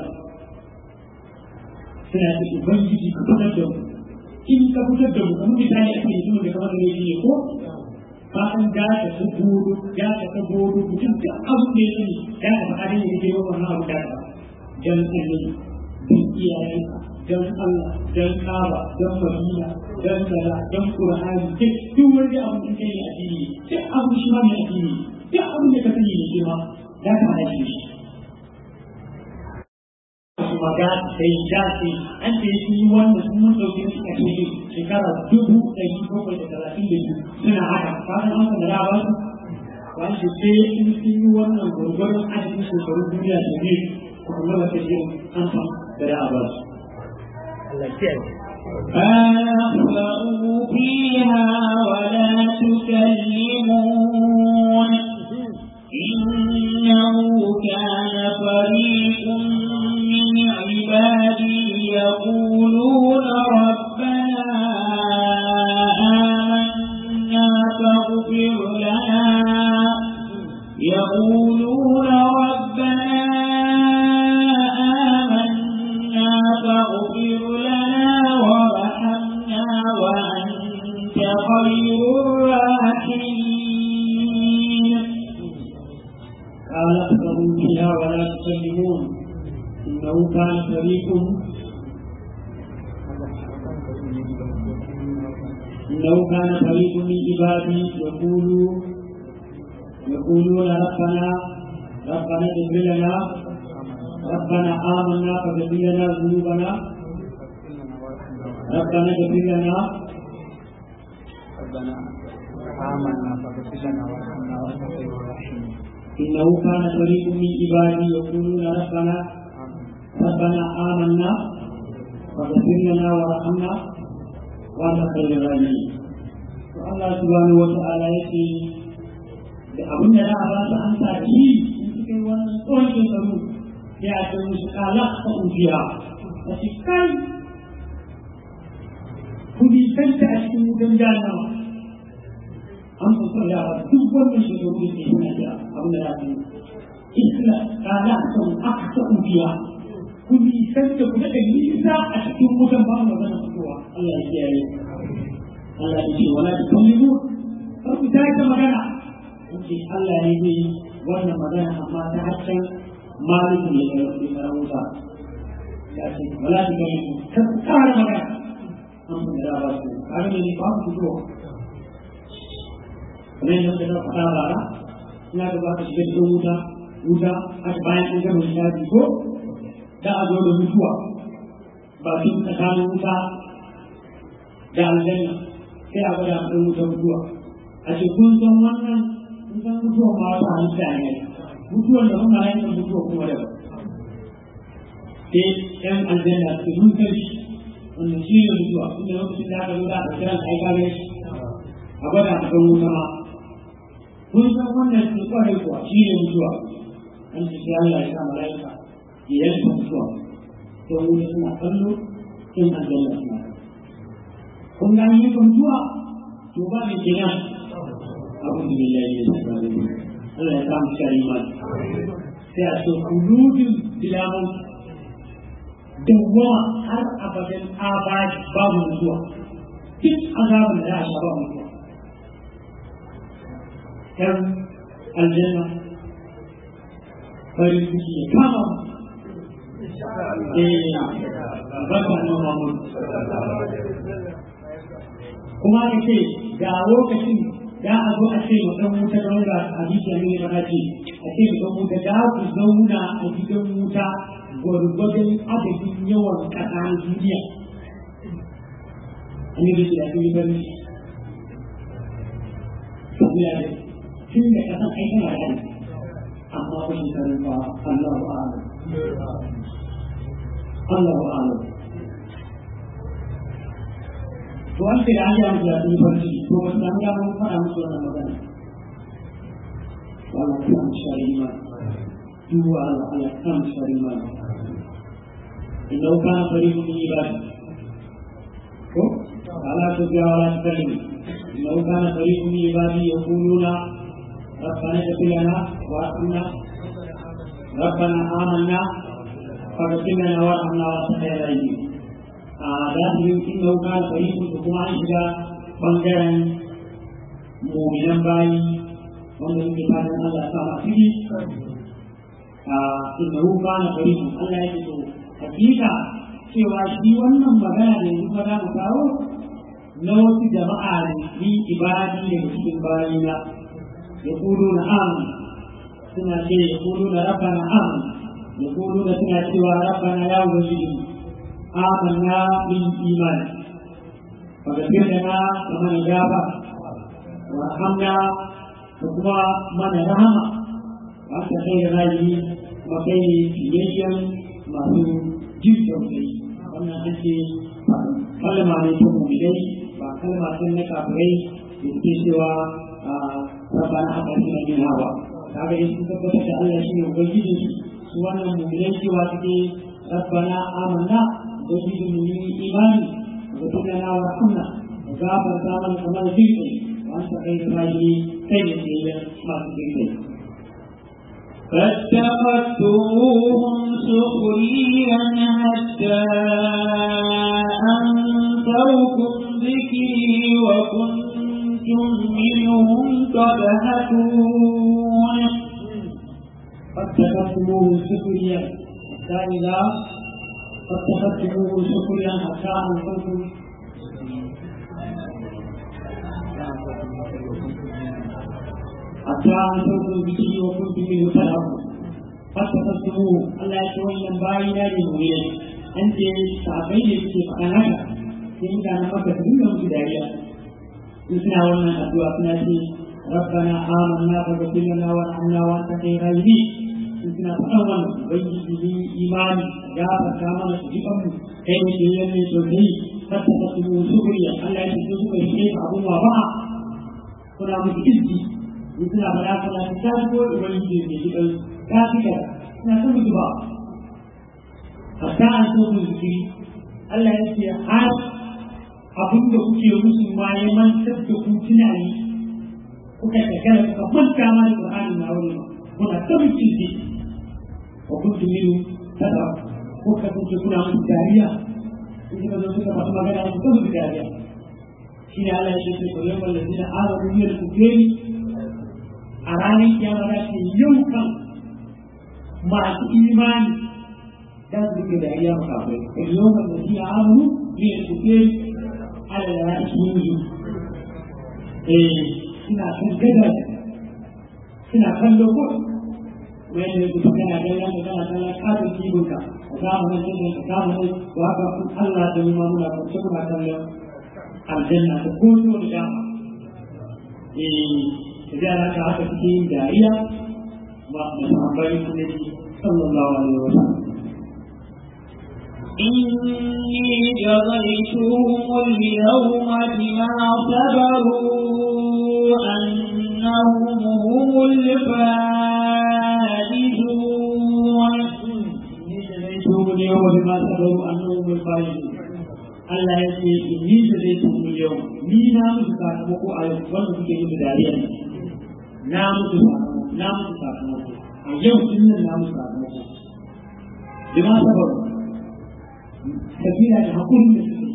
suna da ubangiji ka fitar da mu in ka fitar da mu kamar misali a cikin mutum da kamar da yake ne ko bayan da ka ta goro ya ka ta goro mutum da abu da ya sani ya ka faɗa da yake yi wannan abu da ka dan annabi dan iyayenka dan Allah dan Kaaba dan Madina dan kaza dan Qur'ani duk duk wani abu da kai addini duk abu shi ma ne addini duk abu da ka sani ne shi ma za ka hada shi kuma ga sai da sai an ce shi wanda sun mun dauke shi a cikin shekara dubu ɗari bakwai da talatin da biyu suna haka kasan an san da ba su ba shi sai in sun yi wannan gwargwaron adadin shekarun duniya da ne kuma ba ta yi an san da da ba su.
فاخسأوا فيها ولا تكلمون إنه كان فريق من عبادي يقولون ربنا آمنا فاغفر لنا يقولون ربنا آمنا فاغفر لنا وارحمنا وأنت خير الراحمين
قال اخبروا فيها ولا تكلمون انه كان فريق انه كان فريق من عبادي يقولوا يقولون ربنا ربنا اغفر لنا ربنا آمنا فاغفر لنا ذنوبنا ربنا اغفر لنا
آمنا فاغفر لنا وارحمنا وأنت خير الراحمين
إنه كان فريق من عبادي يقولون ربنا ربنا آمنا فاغفر لنا وارحمنا وأنت خير الراحمين Allah subhanahu wa ta'ala yake da abin da za a ba su an sa shi in suka yi wannan tsohon shekaru sai a ce musu kala ta ujiya a ce kai ku bi kanta a cikin wutan jahannama an fi son ya ba duk wannan shekaru da ke suna da abin da za su yi isla kala ta aka ta ujiya ku bi kanta ku daga nisa a cikin wutan ba mu magana fitowa Allah ya kiyaye Allah ya ce wala ta kallimu kar ku tashi magana ce Allah ne zai wannan magana amma ta harshen maliku ne da yau da wuta ya ce wala ta kallimu kar ku kara magana an ku da ba su kare ne ba ku fito kamar yadda da faɗa bara ina da ba ka shiga cikin wuta wuta a bayan an gama shafi ko da a zo da mutuwa ba su tsakanin wuta da aljanna sai a gwada ɗan wuta mutuwa a ce kun san wannan kun san mutuwa ma wata halitta ne mutuwan da kuma yin mutuwa kuma da sai ɗan aljanna su mun san shi wanda shi ne mutuwa inda lokacin da aka zuwa a kiran ka aika ne a gwada a ɗan wuta ma kun san wannan su kwarai kuwa shi ne mutuwa an ce sai Allah ya sa mala'ika ya yanka mutuwa sai wuta suna kallo in aljanna suna kun ga yi mutuwa to ba da kenan أعوذ بالله من الشيطان الرجيم الله يسامح كريمان سيأتي خلود بلا موت دوما هر أبدا آباد باب mutuwa duk azabin da za a sha ba mutuwa ‘yan aljanna farin ciki ya kama eh barka na mamun kuma ka ce ga lokacin da a zo a ce ma ɗan wuta da wanda hadisi ya nuna mana ce a ce ma ɗan wuta da ku zauna a gidan wuta gwargwadon adadin yawan ƙasa na duniya an yi da da yi bari saboda da tun da ƙasan ai tana da amma ba shi karin ba Allah ba Allah ba Allah to an ce da an yi amsa da yi barci to ba su samu damar faɗa musu wannan magana Allah ya samu shari ma duwa Allah Allah ya samu shari ma inda ka na fari mun yi ba ko ala to ga wala talim inda ka na fari mun yi ba ya kuluna ربنا اغفر لنا وارحمنا ربنا آمنا فاغفر لنا وارحمنا وانت خير الراحمين da su yi inda wuka da yi da kuma an shiga bangaren muminan bayi wanda suke fatan Allah sa masu yi a inda wuka na bari Allah ya ce hakika cewa shi wannan magana da yanzu za mu kawo na wasu jama'a ne ni ibadi daga cikin bayina ya kudu na amin suna ce ya kudu na rabbana amin ya kudu na suna cewa rabbana ya ubangiji آمنا بالإيمان فغفر لنا ومن جاب وارحمنا وكما من رحم وأنت خير راجي وخير فيجيا ما هو جد وخير wannan an ce kalma ne ta mumilai ba kalma ce na kafirai da suke cewa rabana a ƙarfi na yin hawa kaga in sun tabbatar da Allah shi ne ubangiji su wannan mumilai cewa suke rabbana amanna وجد من إيمان وكلنا ورحمنا وغافر ثامن كمال ذكر وأنت خير الراجلين خير الدين ما تذكر
فاتخذتموهم سخريا حتى أنسوكم ذكري وكنتم منهم تضحكون
فاتخذتموه سخريا حتى إذا فاتخذتموه سخريا حتى أنسوكم حتى أنسوكم ذكري وكنتم منه تضحكون فاتخذتموه ألا يتولى باينا للمؤمنين أنت تعبين في فأناك sai mutanen maka su nuna musu dariya suna wannan addu'a suna ce rabbana amanna faghfir lana warhamna wa anta khayrul rahimin suna faɗan wannan ubangiji ne imani ya farka mana su jikan mu kai ne ke yanne to kai hatta ka tumu shukriya Allah ya ce su suka yi abun wa ba kuna muku izzi in suna faɗa kana ta tashi ko ubangiji ne jikan ka fika suna ta mutu ba hatta an so ku zikiri Allah ya ce har abin da kuke musu ma ya mantar da ku tunani kuka tagala kuka manta ma da Qur'ani na wani kuna ta mutu ce wa kuntum minhu tada kuka kunce kuna musu dariya in kuka zo suka faɗi magana ku ta musu dariya shi ne Allah ya ce sai koyon wallazi da amanu min al-kufri a ranar kiyama da ce yau kan masu imani za su rike dariya makafai yau kan da shi amanu min al-kufri ala ra'ishihi eh suna kan gada suna kallo ko mai da yake kana kallon da kana kallon kafin kibinka a zamanin da ka zamanin da haka Allah da nuna muna kwanci muna kallon aljanna da ko da dama eh da haka haka suke yin dariya ba da sahabbai ne sallallahu alaihi wa sallam
إني جزيتهم اليوم بما صبروا أنهم هم الفائزون
جزيتهم اليوم بما صبروا أنهم الفائزون Allah ya ce inni da zai tuhu yau ni na musu sakamako a yau wanda kuke musu dariya na musu sakamako na musu sakamako a yau din nan na musu sakamako bima sabaru kabila da hakurin da suke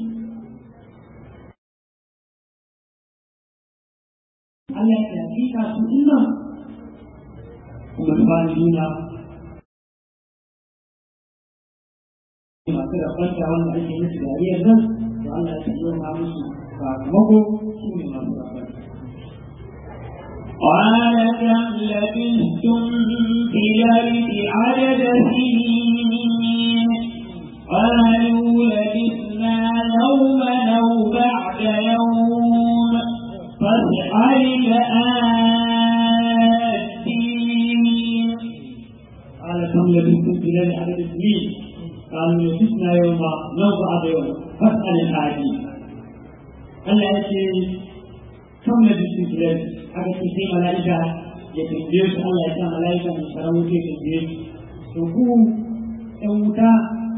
Allah ya hakika su ina kuma ba juna masu da kwanta wanda ake musu dariyar nan da Allah ya yi ma musu sakamako su ne masu da kwanta.
قال كم لبثتم في الأرض عدد سنين قالوا لبثنا يوما أو بعد يوم فاسأل الآتين
قال كم لبثتم في الليل عدد سنين قالوا لبثنا يوما أو بعد يوم فاسأل الآتين Allah ya ce kan da bisu filar aka ce sai mala'ika ya tambaye su Allah ya sa mala'ika mai tsaron wuce ya tambaye su to ku ɗan wuta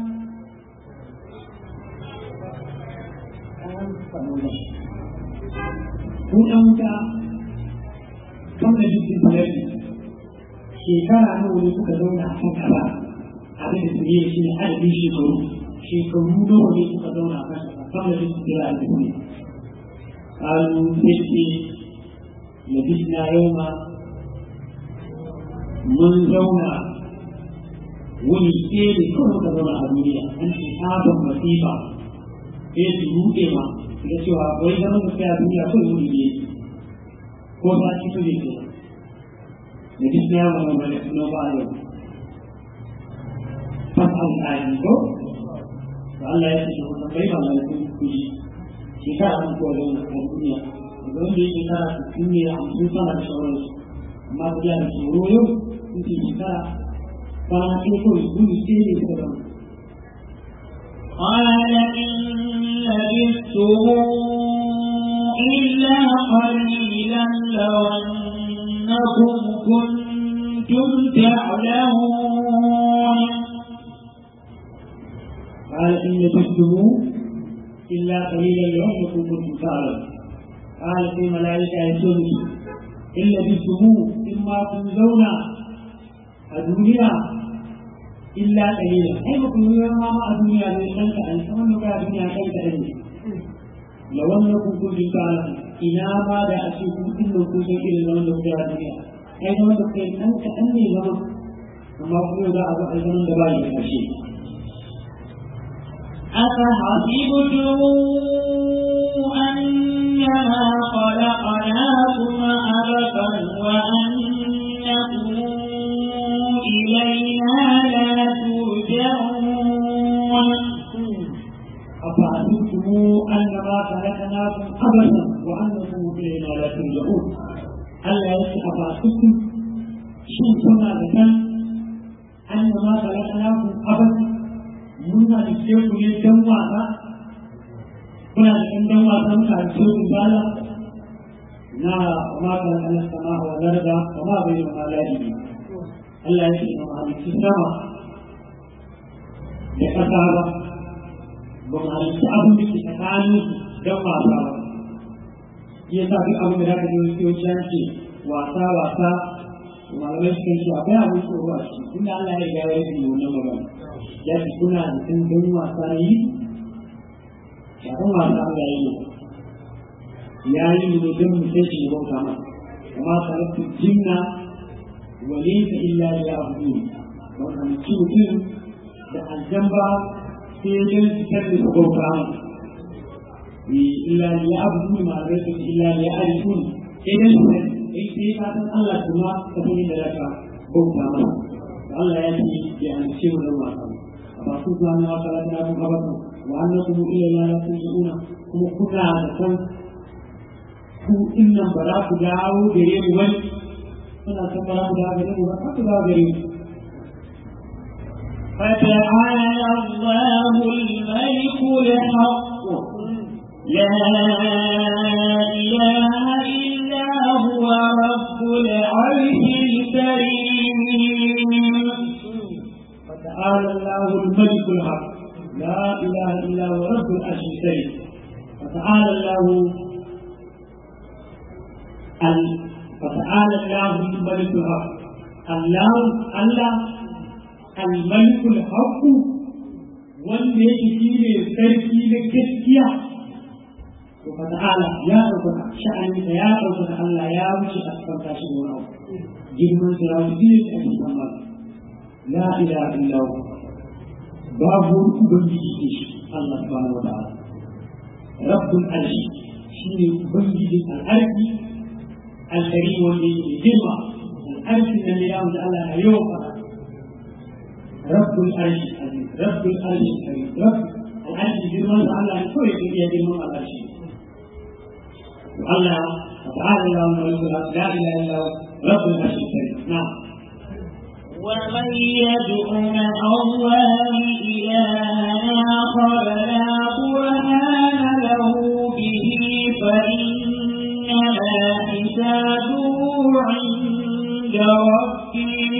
ku ɗan wuta kan da bisu filar shekara nawa ne kuka zauna a kan kaza abin da su yi shi ne adadin shekaru shekaru nawa ne kuka zauna a kan kaza kan da bisu filar a cikin قالوا سيدي لبسنا يوما من زونا wani tsere kawai ka zama a duniya an ce sabon masifa sai su ruɗe ma da cewa wai zama da kai a duniya kawai wani ne ko ta ci su ne ke da duk ya wani wani suna ba yau fasal ayi ko to Allah ya ce ko bai ba malakun kuji shekara an kowa zauna a duniya daga wanda ya shekara sittin ne a hamsin sama da sauransu amma su da tsoro yau sun ce shekara kwana ɗaya kawai su ne sai ne suka zama.
قال إن لبثتم إلا قليلا لو أنكم كنتم تعلمون
قال إن لبثتم إلا قليلا لو أنكم كنتم تعلمون قال في ملائكة يسوع إن لبثتم إما تنزون الدنيا إلا قليلا أي مكن ما ما الدنيا لأنك أنت من بقى الدنيا كيف أنت لو أنكم كنتم تعلمون إنا ما دا أشوفكم إنكم كنتم إلى زمن بقى الدنيا أي زمن بقى أنت أني زمن أما كل ذا أبقى زمن دبائي أشيء
أفحسبتم أنما خلقناكم عبثا وأنكم إلينا لا ترجعون
أفأنتم أنما خلقناكم عبثا وأنكم إلينا لا ترجعون ألا يتأفاكم شو كنا ذكر أنما خلقناكم عبثا muna da ke ku ne dan wasa kuna da ɗan dan wasa muka da ke ku bala na ma ka Allah sama wa darda wa ma bai ma ladi Allah ya ce ma halitta sama da ƙasa ba ba mu halitta abin da ke tsakanin dan wasa ba ya sa duk abin da za ka ji wani yawanci ce wasa wasa malamai suka ce akwai abin tsoro a ciki tunda Allah ya riga ya yi wannan magana ya fi kuna da sun gani wasa yi shafin wasa Allah ya yi ya yi ne don mu sai shi bauta ma amma salatu jinna wa laysa illa li ya'budun ba ka mutu mutum da aljamba sai don su kalli su bauta ma illa li ya'budun ma laysa illa li ya'rifun sai dan su sai sai ka san Allah kuma ka san da zaka bauta ma Allah ya ce ya halice mu da wasa فأقول أن خلقناكم عبثا وأنكم إلينا لا ترجعون kuma kuna da san ku innan ba za ku dawo gare mu bane kuna san ba za ku dawo gare mu ba ku dawo gare mu
فتعالى الله الملك الحق لا إله إلا هو رب العرش الكريم
فتعالى الله الملك الحق لا اله الا هو رب العرش الكريم فتعالى الله ال... فتعالى الله الملك الحق الله الله الملك الحق wanda yake shi ne sarki na gaskiya to fa ta'ala ya ɗaukaka sha'anin ya ɗaukaka Allah ya wuce a cikin tashi da wani girman sa ya wuce ne a cikin Allah لا إله إلا هو باب بنجي الله سبحانه وتعالى رب العرش شيني بنجي الأرض الكريم والذي جمع الأرض الذي يعود على اليوم رب العرش رب العرش الكريم رب العرش جمع على كل شيء جمع العرش الله تعالى الله لا إله إلا هو رب العرش الكريم نعم
ومن يدع مع الله إلها آخر لا برهان له به فإنما حسابه عند ربه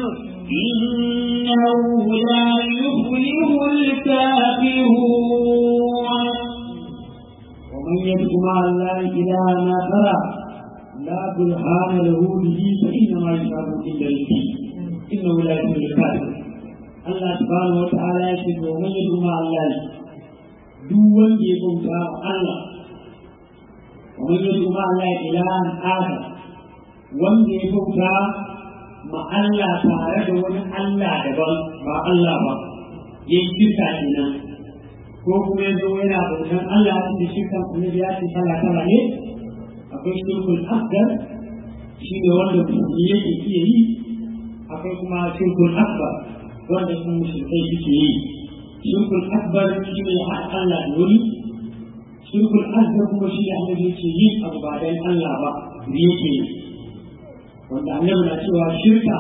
إنه لا يفلح الكافرون
ومن يدع مع الله إلها آخر لا برهان له به فإنما يشابه إلا الدين إنه لا يكون الكافر الله سبحانه وتعالى يكتب ومن يدعو مع الله دون يكون الله ومن يدعو مع الله إلها آخر wanda ya bauta ma Allah tare da wani Allah daban ba Allah ba ya yi shirka kenan ko kuma ya zo yana bautan Allah da shirkan annabi ya ce kala kala ne akwai shirkul akbar shi ne wanda musulmi yake iya yi akwai kuma shirkul akbar wanda sun mushrikai suke yi shirkul akbar shi ne haɗa Allah da wani shirkul akbar kuma shi ne annabi yake yi abu ba dan Allah ba da yake yi wanda annabi na cewa shirka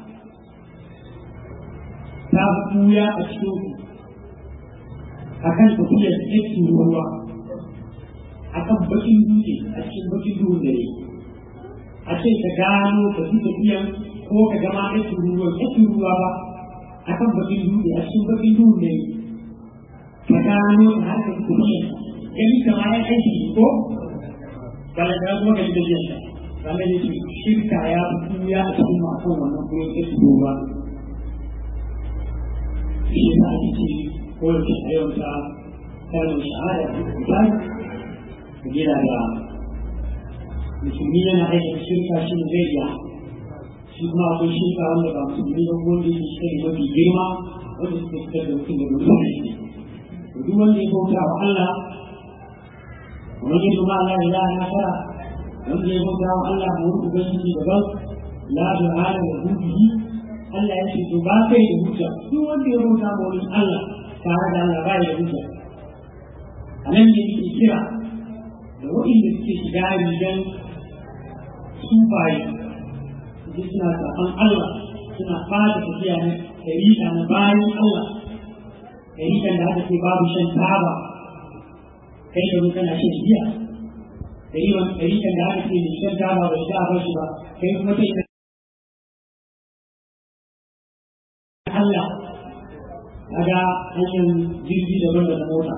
ta buya a cikin ku akan tafiyar cikin ruwa akan bakin dutse a cikin bakin duhun dare a ce ka gano ka fi tafiyan ko ka gama aikin ruwa aikin ruwa ba a kan bakin dutse a cikin bakin duhun dare ka gano ka haka fi tafiyan gani kama ya aiki ko bala da kuma ka ji da jiya kama ya ce shirka ya fi tuya a cikin masu wannan kuma aikin ruwa shi ya ake ce ko da a yau ta kalmar shahada misali ka gina da musulmi yana aikata shirka shi ne zai iya shi kuma akwai shirka wanda ba musulmi ba wanda yake shi ne mafi girma wanda suka fitar da mutum daga musulmi to duk wanda ya bauta wa Allah wani yadda ma Allah ya na fara wanda ya bauta wa Allah mu wani ubangiji daban la du'ala wa hubbihi Allah ya ce to ba kai da hujja duk wanda ya bauta wa wani Allah tare da Allah ba ya da hujja a nan ne yake kira da waɗanda suke shiga rigan sufaye su suna saɓan Allah suna fata tafiya na ɗariƙa na bayan Allah ɗariƙan da aka ce babu shan taba kai da mu kana shan giya ɗariƙan da aka ce mai shan taba bai sha ba shi ba kai kuma kai Allah kaga hanyar jirgi daban da mota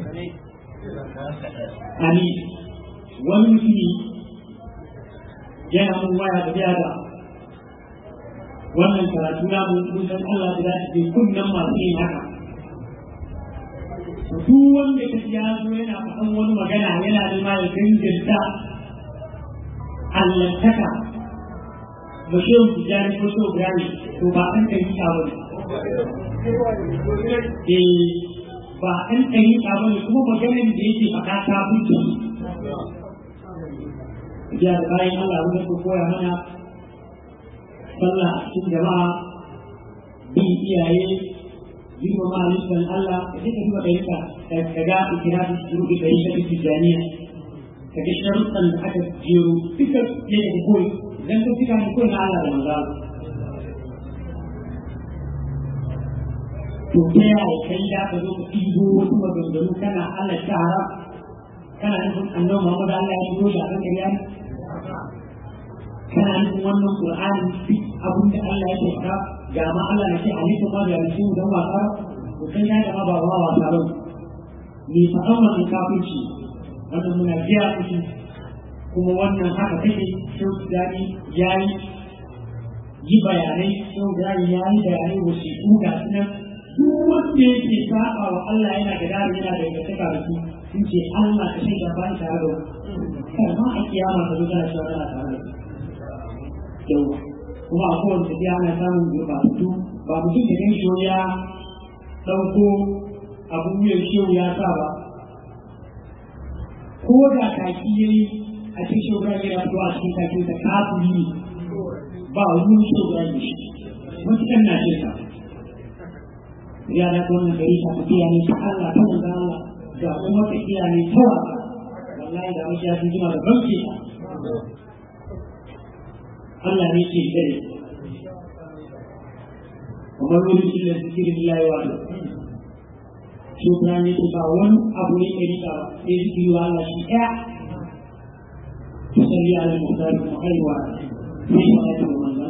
ani wani mutumi yana mun waya da biya da wannan karatu na mun kusan Allah da zai ce kunnan masu yin haka duk wanda ka ya zo yana faɗan wani magana yana nema ya danganta allantaka ba shi yau tijjani ko shi gani to ba an ɗari ba ne ba an ɗari ba ne kuma maganin da yake faɗa ta fi ya da bayan Allah wanda ko koya mana sallah a cikin jama'a bin iyaye girmama halittar Allah da duka duka ɗarika ka ga ikirafi shuru da ɗarika da tijjaniya ka ga sharuɗan da aka jero duka ya da koyi idan ka fita ne koyi na Allah da manzo to ta yaya kai da ka zo ka ɗigo wasu maganganu kana Allah ta haram kana nufin annabi Muhammad Allah ya fito shi a kan kariya kana nufin wannan Qur'ani duk abin da Allah ya faɗa ga ma Allah ya ce halittu ma da yanzu don wasa to kai ya gama ba ba wasa ba ni faɗan wannan kafirci wannan muna biya kuɗi kuma wannan haka take shau dani ya yi yi bayanai shau dani ya yi bayanai wasiƙu ga su nan duk wanda yake saba wa Allah yana da dare yana da ingantaka da su sun ce Allah ka shaida bayan tare da kar ma a kiyama ka zo kana cewa kana tare da yau kuma a kowane tafiya ana samun gurbatattu ba mutum da kan shi ya ɗauko abun wuyan shehu ya sa ba ko da kaki ya yi a cikin shehu ya yana fito a cikin kakin sa kafiri ne ba wani shehu ya yi shi matukan na shirka ya da wannan gari ta tafiya ne ta Allah ta manzo Allah da kuma tafiya ne ta wasa wallahi da wasu ya fi jima da banki Allah ne ke gare kamar wani illa zikirin Allah wa da shi kuma ne ke ba wani abu ne ke rika ba sai zikiri wa Allah shi ɗaya ta salli ala mutane kuma kaiwa sai ma ya ce wa manzon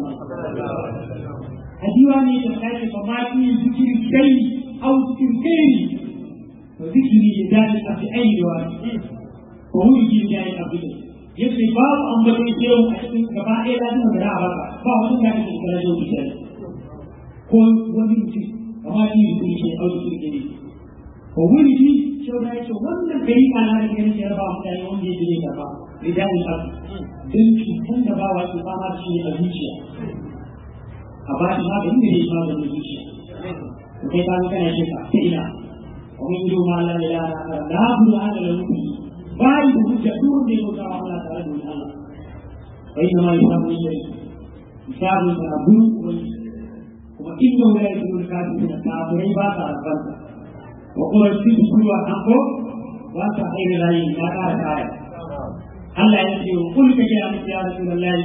a diwani da kai ba ma ki zikiri kai au zikiri kai to zikiri da dadi a fi aini wa ko wuri ki da ya abu da yace babu ambaton shehu a cikin gaba ɗaya da kuma da ba ba wani da ke da shehu da ko wani mutum amma ki zikiri shi au zikiri kai ko wuri ki shehu da yace wannan kai kana da kai ne ba mutane wanda ya dire ka ba da dadi abu dan cutan da ba wa ke fama da shi a zuciya a ba shi maganin da zai shi maganin zuciya to kai kawo kana shirka ta ina wani ido ma la ilaha illa la bu la ala ruhi bai da hujja duk wanda ya bauta wa Allah tare da wani Allah bai da ma hisabu ne hisabu da abu wani kuma inda wala ya zuwa kafin da kafirai ba sa rabanta wa kuma su su kuwa an ko ba sa aina rayi ya kara kaya Allah ya ce wa kullu kake ya mutu ya rasulullahi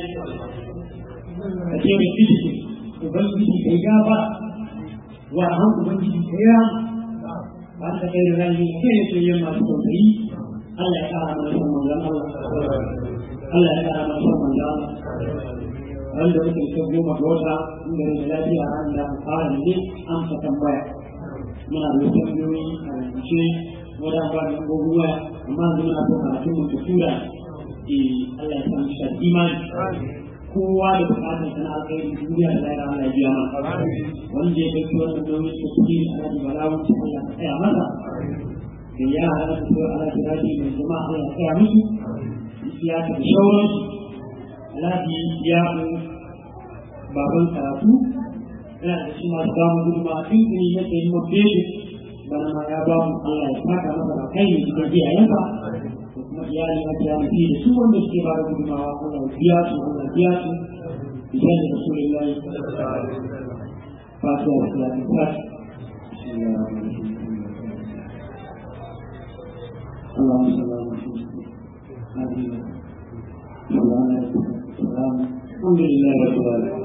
ka ce mai fiti ubangiji kai gaba wa an ubangiji kai ya ba ta kai da rani kai ne yin masu tausayi Allah ya kara mana son manzon Allah Allah ya kara mana son manzon Allah wanda muke so goma ga wata inda da lafiya ran da fara ne an fa tambaya muna da tambayoyi a rubuce wadda ba da gogowa amma yanzu muna so karatun mu tura Allah ya san shi imani kowa da bukatar sana alkhairi duniya da lahira Allah ya biya mana wanda ya dauki wannan nauyin da kuke a nan balawun ta Allah ya tsaya masa da ya hada su da Allah ya rabi mai jama'a Allah ya tsaya musu ya ta da shauran lafi ya ku baban karatu yana da shi masu ba mu gudunma tun tuni na tsayin mafi bana ma ya ba mu Allah ya saka masa da kai ne cikin iyayensa kuma iyali na biya mu da su wanda suke ba da gudunmawa Allah biya su Allah biya su biyan da Rasulullahi fatiha da salatu fatiha اللهم صل على محمد هذه الحمد لله رب العالمين